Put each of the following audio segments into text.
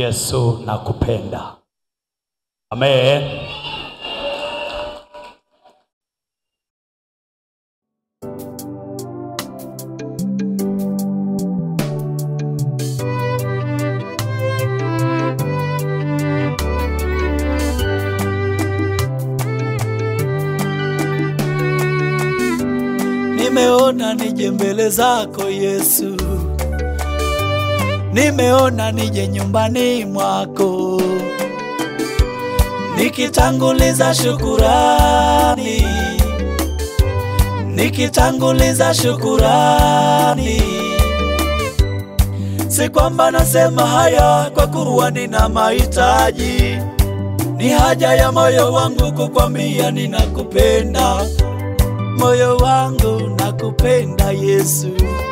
Yesu nakupenda. Amen. Nimeona nije mbele zako Yesu, nimeona nije nyumbani mwako, nikitanguliza shukurani, nikitanguliza shukurani. Si kwamba nasema haya kwa kuwa nina mahitaji, ni haja ya moyo wangu kukwambia ninakupenda moyo wangu nakupenda Yesu,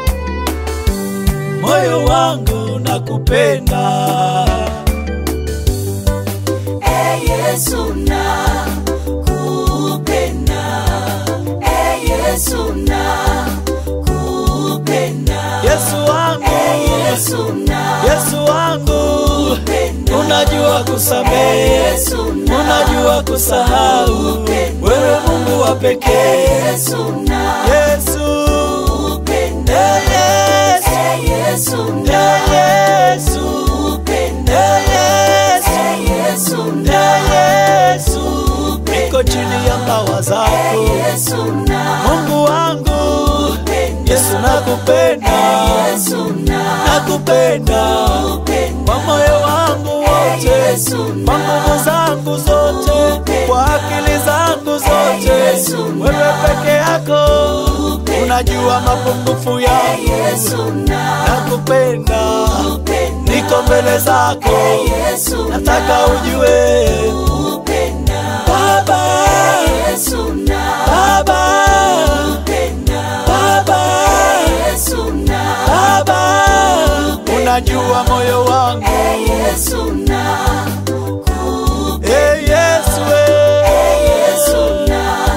moyo wangu nakupenda E Yesu nakupenda, E Yesu nakupenda, Yesu wangu, E Yesu Yesu wangu, nakupenda, unajua kusamehe, Yesu unajua kusahau, wewe Mungu wa pekee, Yesu Yesu, nakupenda, Eh, Yesu, E Yesu Eh, Yesu, nakupenda, Eh, Yesu, E Yesu Eh, Yesu, niko chini ya mbawa zako, Yesu Mungu wangu, Yesu nakupenda, nakupenda kwa moyo wangu wote, kwa nguvu zangu zote, kwa akili zangu zote. Wewe peke yako unajua mapungufu yangu, nakupenda, niko mbele zako, nataka ujue Baba, Baba, Baba, Baba, unajua moyo wangu, eh Yesu, eh.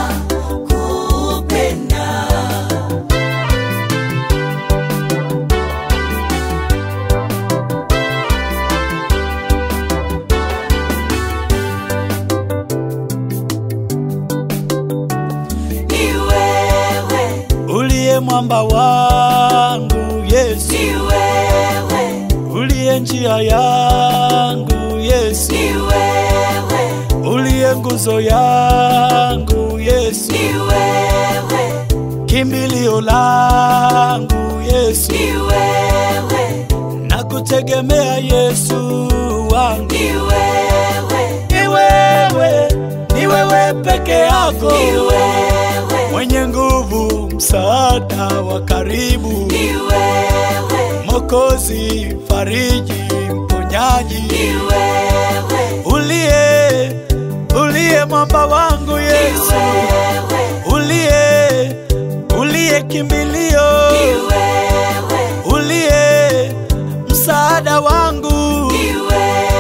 Ni wewe, uliye mwamba wangu Yesu, ni wewe, uliye njia yangu Yesu, ni wewe, uliye nguzo yangu Yesu, ni wewe, kimbilio langu Yesu, ni wewe, nakutegemea Yesu wangu, ni wewe, ni wewe, ni wewe peke yako ni wewe, mwenye nguvu, msaada wa karibu, ni wewe, Mokozi, fariji, mponyaji, ni wewe, uliye uliye mwamba wangu Yesu, wewe, uliye uliye kimbilio, ni wewe, uliye msaada wangu. ni wewe.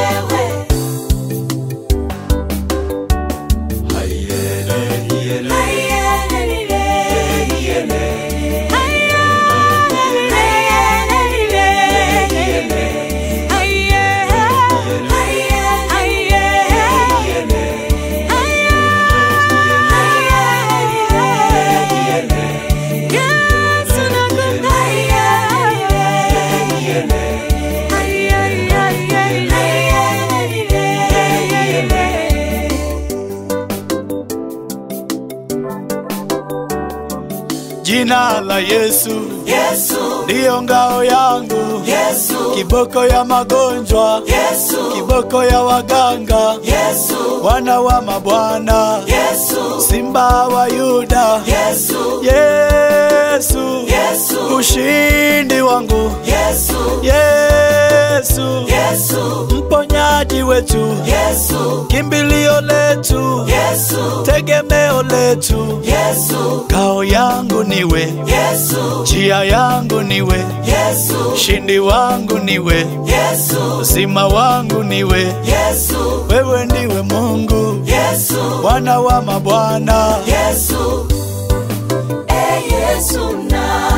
Jina la Yesu Yesu, ndiyo ngao yangu, Yesu, kiboko ya magonjwa, Yesu, kiboko ya waganga, Yesu, wana wa mabwana, Yesu, simba wa Yuda, Yesu, Yesu, Yesu, ushindi wangu, Yesu, Yesu, Yesu, mponyaji wetu, Yesu, kimbilio letu, Yesu, tegemeo letu, Yesu, ngao yangu niwe, Yesu, njia yangu niwe, Yesu, ushindi wangu niwe, Yesu, uzima wangu niwe, Yesu, wewe ndiwe Mungu, Yesu, Bwana wa mabwana, Yesu, e Yesu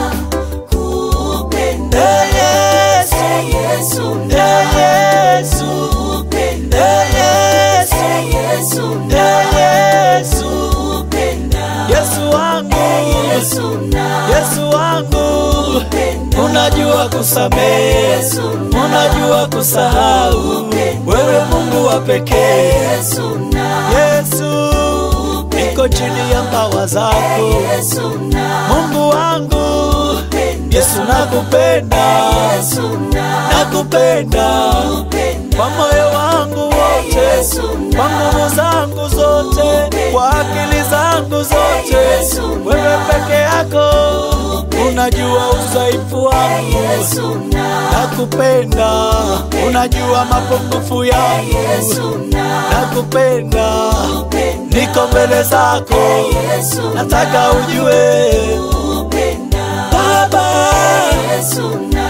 nakupenda, Eh, Yesu, e Yesu eh, Yesu, kusamehe, unajua kusahau. Wewe Mungu wa pekee, Yesu, niko chini ya mbawa zako, Mungu wangu, Yesu nakupenda, nakupenda kwa moyo wangu wote, kwa nguvu zangu zote, kwa akili zangu zote. Wewe peke yako unajua udhaifu wangu, nakupenda, unajua mapungufu yangu, nakupenda, niko mbele zako, nataka ujue Baba,